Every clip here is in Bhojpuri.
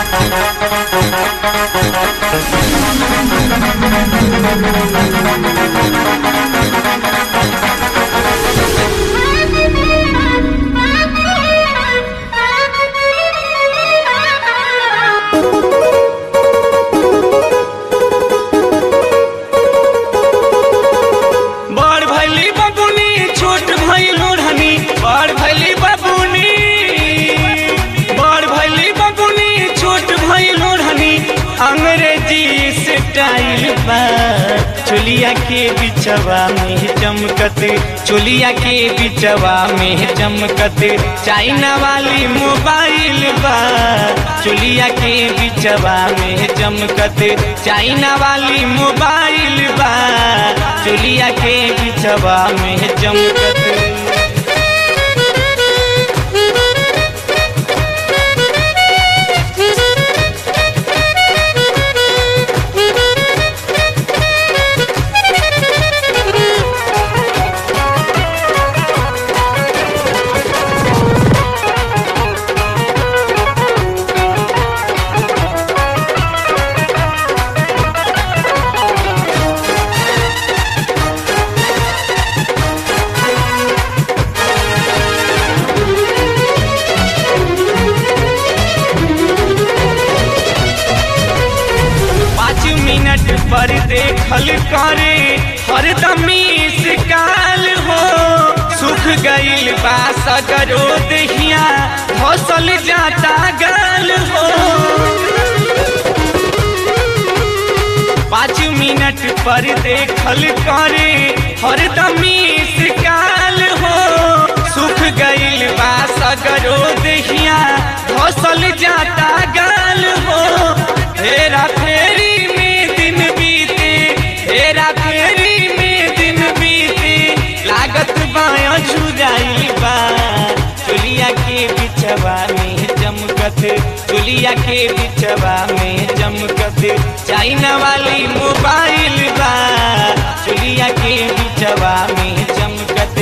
बड़ भैली बबुनी छोट भैल ओढ़नी बड़ भैली बबुनी बड़ भैली बबुनी छोट भैल ओढ़नी अंग्रेजी स्टाइल बा चोलिया के बिचवा में चमकत चोलिया के बिचवा में चमकत चाइना वाली मोबाइल बा चोलिया के बिचवा में चमकत चाइना वाली मोबाइल बा चोलिया के बिचवा में चमकत पाँच मिनट पर देखल करे हरदम काल हो सुख गईल बा सगरो दहिया फसल जाता गाल हो पाँच मिनट पर देखल करे हरदम काल हो सुख गईल बा सगरो दहिया फसल जाता गाल हो हेरा फेरी में दिन बीते हेरा फेरी में दिन बीते लागत बाया झुराई बा चुलिया के बिचवा में चमकत चुलिया के बिचवा में चमकत चाइना वाली मोबाइल बा चुलिया के बिचवा में चमकत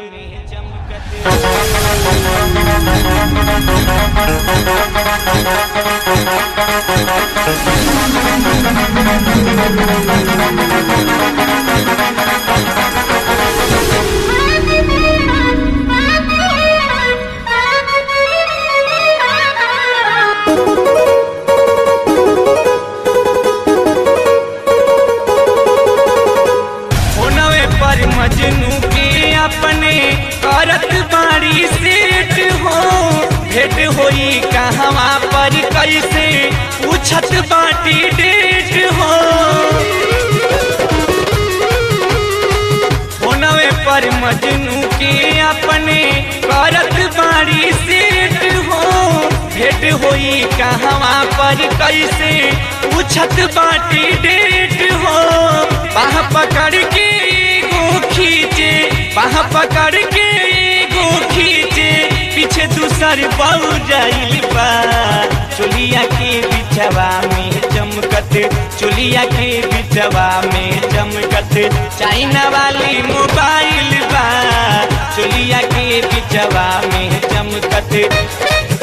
होनवे पर मजनू के अपने करत बाड़ी सेठ हो भेट होई कहवा पर कैसे पूछत बाटी डेट हो होनवे पर मजनू के अपने करत बाड़ी सेठ हो भेट होई कहवा पर कैसे पूछत बाटी डेट हो बाह पकड़ के एगो खींचे बाह पकड़ के एगो खींचे पीछे दूसर बहु जाइल बा चोलिया के बिचवा में चमकत चोलिया के बिचवा में चमकत चाइना वाली मोबाइल बा चोलिया के बिचवा में चमकत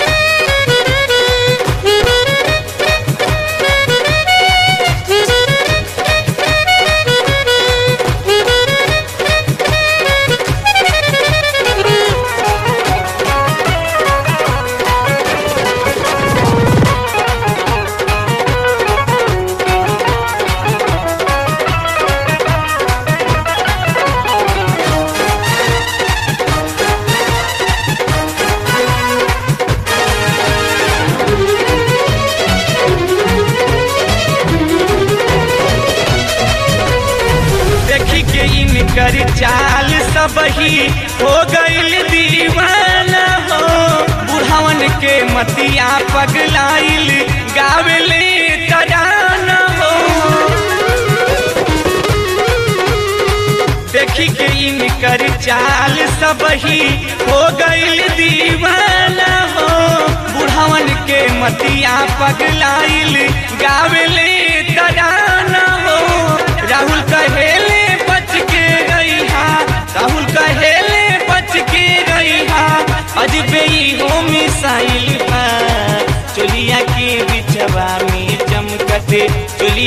देखी के इनकर चाल सब ही हो गईल दीवाना हो बुढ़ावन के मतिया पगलाइल गावेले तराना हो देखी के इनकर चाल सब ही हो गईल दीवाना हो बुढ़ावन के मतिया पगलाइल गावेले तराना हो राहुल कहेले बच के गई हा राहुल कहेले बच के गई हा अजबे ही हो मिसाइल बा चोलिया के बिच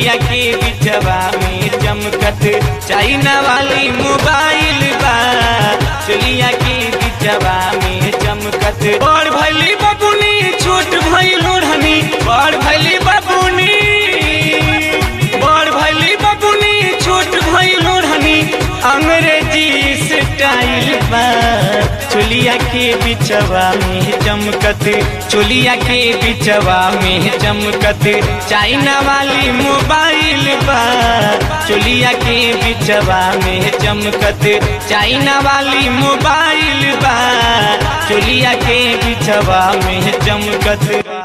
चोलिया के बिचवा में चमकत चाइना वाली मोबाइल बा चोलिया के बिचवा में चमकत बड़ भैली बबुनी छोट भैल ओढ़नी बड़ भैली बबुनी बड़ भैली बबुनी छोट भैल ओढ़नी अंग्रेजी स्टाइल बा चोलिया के बिचवा में चमकत चोलिया के बिचवा में चमकत चाइना वाली मोबाइल बा चोलिया के बिचवा में चमकत चाइना वाली मोबाइल बा चोलिया के बिचवा में चमकत